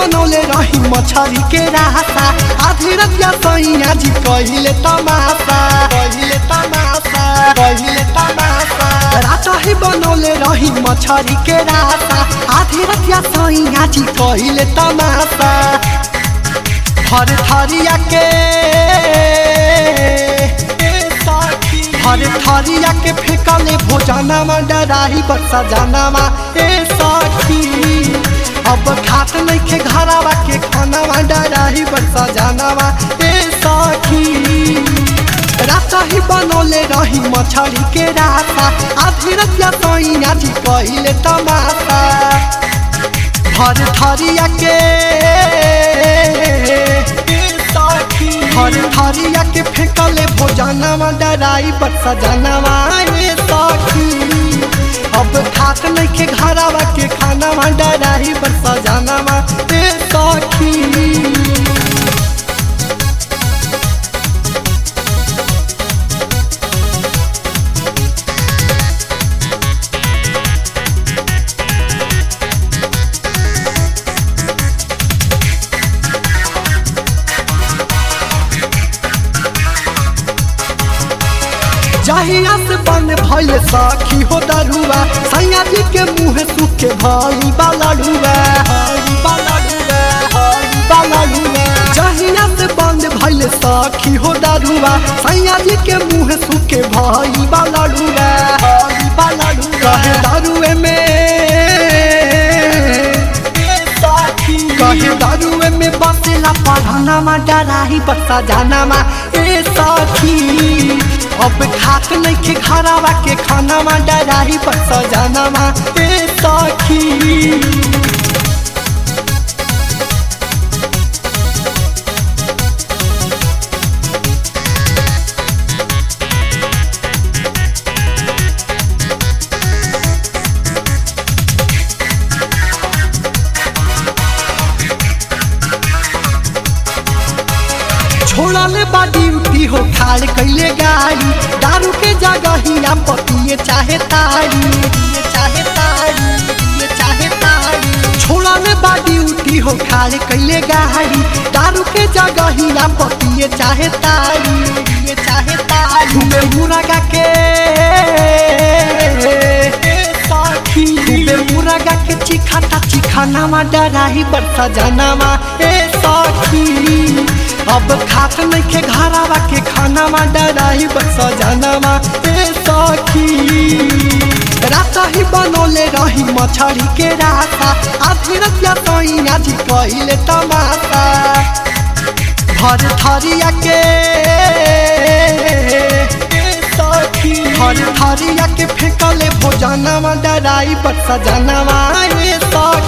बनौले रही मछरी के रास्ता आधी रतिया सैया जी कहिले तमाशा कहिले तमाशा कहिले तमाशा रात ही बनौले रही मछरी के रास्ता आधी रतिया सैया जी कहिले तमाशा हर थरिया के हर थरिया के फेंकले भोजनमा डराही बक्सा जानामा ए सखी अब खात नइखे घरावा के खानामा डराही बक्सा जानामा ए सखी रात ही बनौले रही मछरी के रास्ता आधी रतिया सैया जी कहिले तमाशा भर थरिया के हर थरिया के फेंकले भोजनवा डराई पर सजनवा ए सखी अब खात नइखे घरावा के खानावा डराई पर सजनवा ए सखी जहिया से बन भइल सखी हो दरुआ सैया जी के मुँह सूखे भई बालड़ुआ हई बालड़ुआ हई बालड़ुआ जहिया से बंद भइल सखी हो दरुआ सैया जी के मुँह सूखे भई बालड़ुआ हई बालड़ुआ कहे दरुए में कहे दारुए में बसेला पढ़ानामा डराही बसा जानामा ए सखी अब खात नइखे घरावा के खानामा डराही बसा जानामा ए सखी छोड़ले बा ड्यूटी हो खाड़ कैले गाड़ी दारू के जगह ही ना पतिए चाहे तारी ये चाहे तारी ये चाहे तारी छोड़ले बा ड्यूटी हो खाड़ कैले गाड़ी दारू के जगह ही ना पतिए चाहे तारी ये चाहे तारी में मुरगा के खूबे मुरगा के चिखाता चिखानामा डराही बरसा जानामा ए सखी अब खात नइखे घरावा के खानामा डराही बरसा जानामा ए सखी रात ही बनौले रही मछरी के रास्ता आधी रतिया सैया जी कहिले तमाशा भर थरिया के हर थरिया के फेंकले भोजनवा डराई बरसा जानवा ए सखी